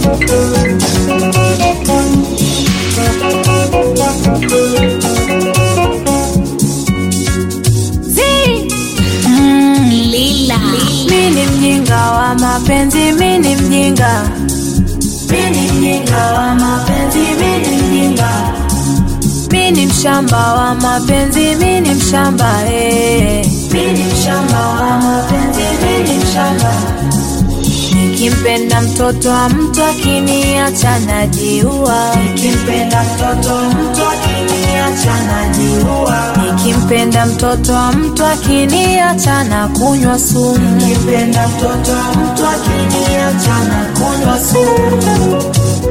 Lila. Mi ni mjinga wa mapenzi, mi ni mjinga. Mi ni mjinga wa mapenzi, mi ni mjinga. Mi ni mshamba wa mapenzi, mi ni mshamba eh. Mi ni mshamba wa mapenzi, mi ni mshamba. Nikimpenda mtoto wa mtu akiniacha najiua. Nikimpenda mtoto wa mtu akiniacha najiua. Nikimpenda mtoto wa mtu akiniacha na kunywa sumu. Nikimpenda mtoto wa mtu akiniacha na kunywa sumu.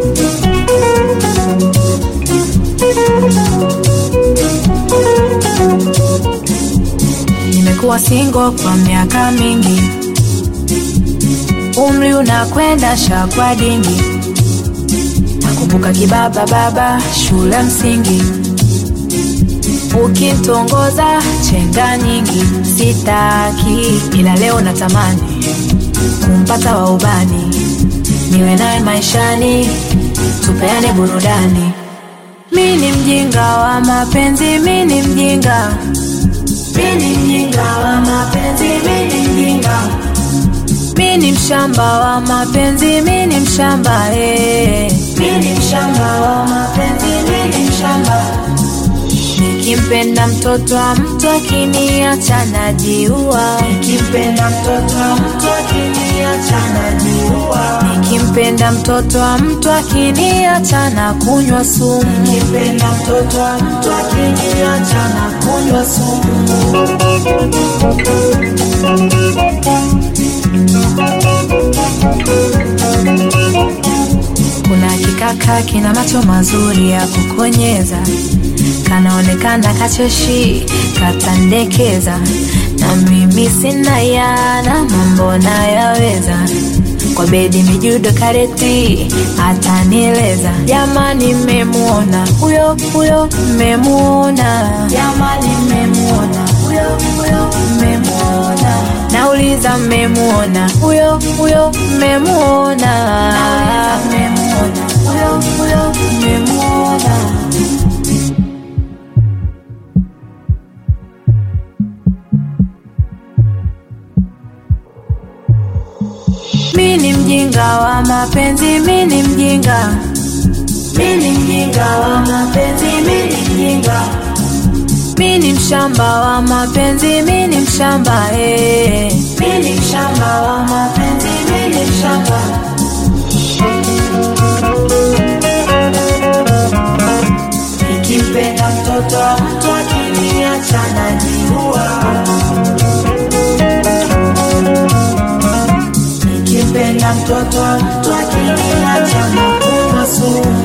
Nimekuwa single kwa miaka mingi, umri unakwenda shakwa dingi. Nakumbuka kibaba baba shule msingi, ukitongoza chenga nyingi, sitaki ila leo natamani kumpata wa ubani, niwe naye maishani, tupeane burudani. Mi ni mjinga wa mapenzi, mi ni mjinga mi ni mjinga wa mapenzi, mi ni mjinga. Mi ni mshamba wa mapenzi, mi ni mshamba eh. Mi ni mshamba wa mapenzi, mi ni mshamba. Nikimpenda mtoto wa mtu akiniacha najiua. Nikimpenda mtoto wa mtu akiniacha najiua. Nikimpenda mtoto wa mtu akiniacha na kunywa sumu. Nikimpenda mtoto wa mtu akiniacha na kunywa sumu. Kuna kikaka kina macho mazuri ya kukonyeza, kanaonekana kacheshi, katandekeza, na mimi sina yana, mambo nayaweza kwa bedi mijudo kareti atanieleza. Jamani, mmemuona huyo huyo, mmemuona jamani, mmemuona huyo huyo, mmemuona nauliza, mmemuona huyo huyo, mmemuona mmemuona huyo huyo, mmemuona Mi ni mjinga wa mapenzi, mi ni mjinga. Mi ni mjinga wa mapenzi, mi ni mjinga. Mi ni mshamba wa mapenzi, mi ni mshamba eh. Mi ni mshamba wa mapenzi, mi ni mshamba. Nikimpenda mtoto wa mtu akiniacha najiua. Nikimpenda mtoto wa mtu akiniacha na kunywa sumu.